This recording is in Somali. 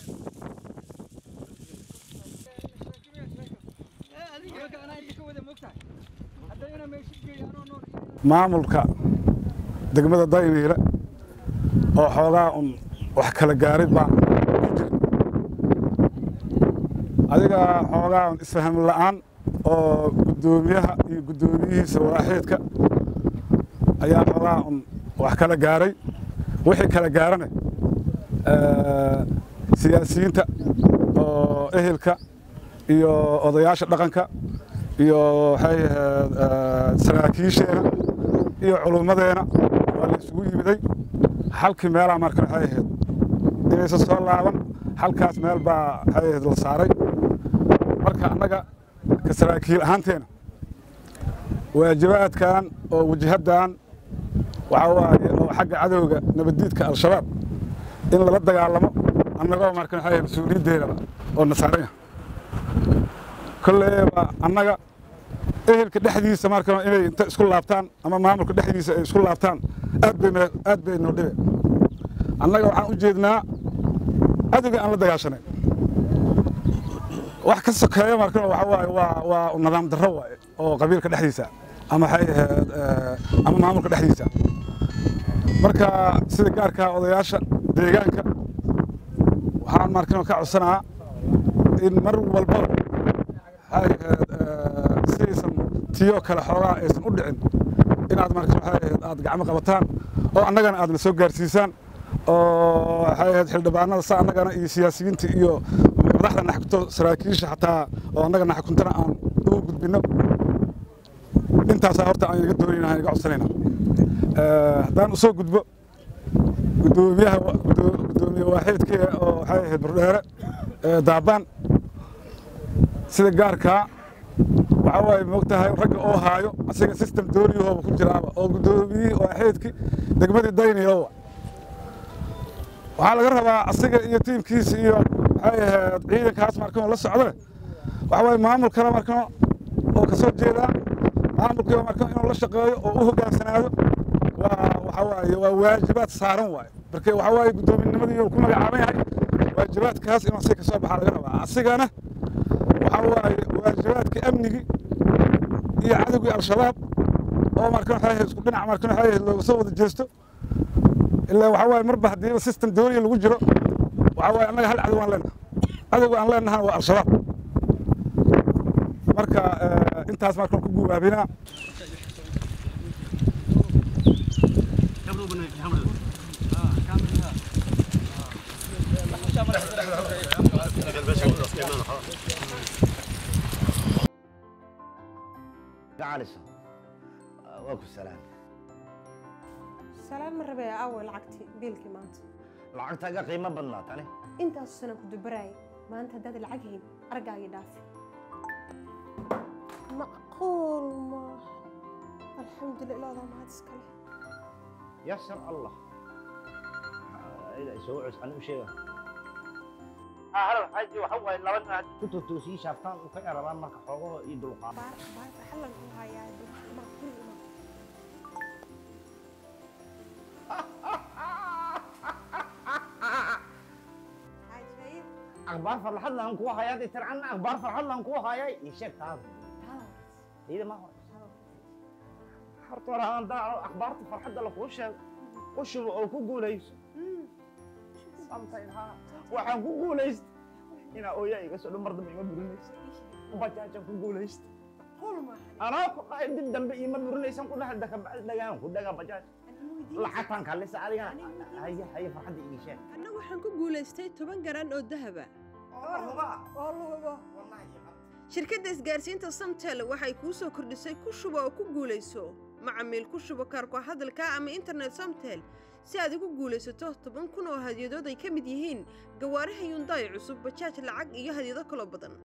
maamulka degmada dayniile oo xoogaa un wax kala gaarid baan ku jir adiga xoogaa un isfaham la'aan oo guddoomiyaha iyo guddoomiyihiisa waaxeedka ayaa xoogaa un wax kala gaaray wixii kala gaarane siyaasiyiinta oo ehelka iyo odayaasha dhaqanka iyo waxay ahayd saraakiisheena iyo culummadeena waa la isugu yimiday halkii meelaa marka waxay ahayd inaysan soo laaban halkaas meel baa waxay ahayd la saaray marka annaga ka saraakiil ahaanteena waajibaadkan oo wajahaddan waxaa waaye oo xagga cadowga nabaddiidka al-shabaab in lala dagaalamo annagoo marka waxay ahayd mas-uuliyaddeedaba oo nasaaraya kolleeba annaga ehelka dhexdiisa marka inay inta isku laabtaan ama maamulka dhexdiisa ay isku laabtaan aad bay aad bay noo dhibe annaga waxaan u jeednaa cadowga aan la dagaashanayn wax ka sokeeya marka waxa waaye waa waa nidaam darro waaye oo qabiilka dhexdiisa ama waxay ahayd ama maamulka dhexdiisa marka sida gaarka odayaasha deegaanka waxaan markan ka codsanaa in mar walbaba sidaysan tiyoo kale xoogaa aysan u dhicin inaad marka waxay ahayd aad gacmo qabataan oo annagana aadna soo gaarsiisaan oo waxay ahayd xildhibaanada sa annagana iyo siyaasiyiinta iyo madaxda naxkunto saraakiisha xataa oo annaga naxkuntana aan ugu gudbinno intaasaa horta aan iga doonayna aan iga codsanayna haddaan usoo gudbo guddoomiyaha guddoomiye waaxeedkee oo waxay ahayd burdheere daabaan sida gaarkaa waxaa waaye moogtahay ragga oo haayo asiga system dooniyahooba ku jiraaba oo guddoomiyihii waaxeedkii degmadii dayniyowa waxaa laga rabaa asiga iyo tiimkiisa iyo waxay ahayd ciidankaas markan la socdo waxa waaye maamulkana markan oo ka soo jeedaa maamulkii markan inuu la shaqeeyo oo u hoggaansanaado waa waxa waaye waa waajibaad saaran waaye marka waxa waaye guddoominnimadii uu ku magacaaban yahay waajibaadkaas inuu asiga ka soo baxaa laga rabaa asigana waxaa waaye waajibaadkii amnigii iyo cadowgii al-shabaab oo markan waxay ahayd isku dhinac markan waxay ahayd looga soo wada jeesto ilaa waxaa waaye marba haddiiba system dooniya lagu jiro waxaa waaye annaga hal cadow aan leenahay cadowga aan leenahana waa al-shabaab marka intaas markan ku guubaabinaa gacalisa waa ku salaam salaam ma rabee aaway lacagtii biilkii maanta lacagtaaga qiimo badnaa tani intaasu sanaan ku dubaraayay maanta haddaad lacag hayn argaagii dhaafi macquul maaha alxamdulillah ilaadaa mahad iskale yasar allah soo cus ani u sheega hal xaji waxa waaye laba nin haddii ku totoosii shaaftaan u ka yarabaan marka xoogahoo iyo dulqaad baar baar xallan ku hayaa ma guriga ma عجيب akhbaar farxad laan kugu hayaa dee tircanna akhbaar farxad laan kugu hayay ii sheeg taada iyada ma hor horta hore aan daaco akhbaarta farxadda lakuu sheego u shubo oo ku guulayso Sometimes, ha, waxaan ku guulaysta inaa ooyaa iga soo dhan mar dambe ima burinaysa bajaajaan ku guulaysta قول ما anaa ku dhahay dib dambe ima burinaysan ku dhahay dakabacdi dhagaan ku dhagaa bajaaj lacagtaan kaalisa adigana haye haye farxadda ii sheeg anna waxaan ku guulaystay toban garan oo dahaba shirkadda isgaarsiinta samtel waxay kuu soo kordhisay ku shubo oo ku guulayso macamiil ku shubo kaarko hadalka ama internet samtel si aad ugu guulaysato toban kun oo hadyadood ay ka mid yihiin gawaaraha yundaay cusub bajaaj lacag iyo hadyado kaloo badan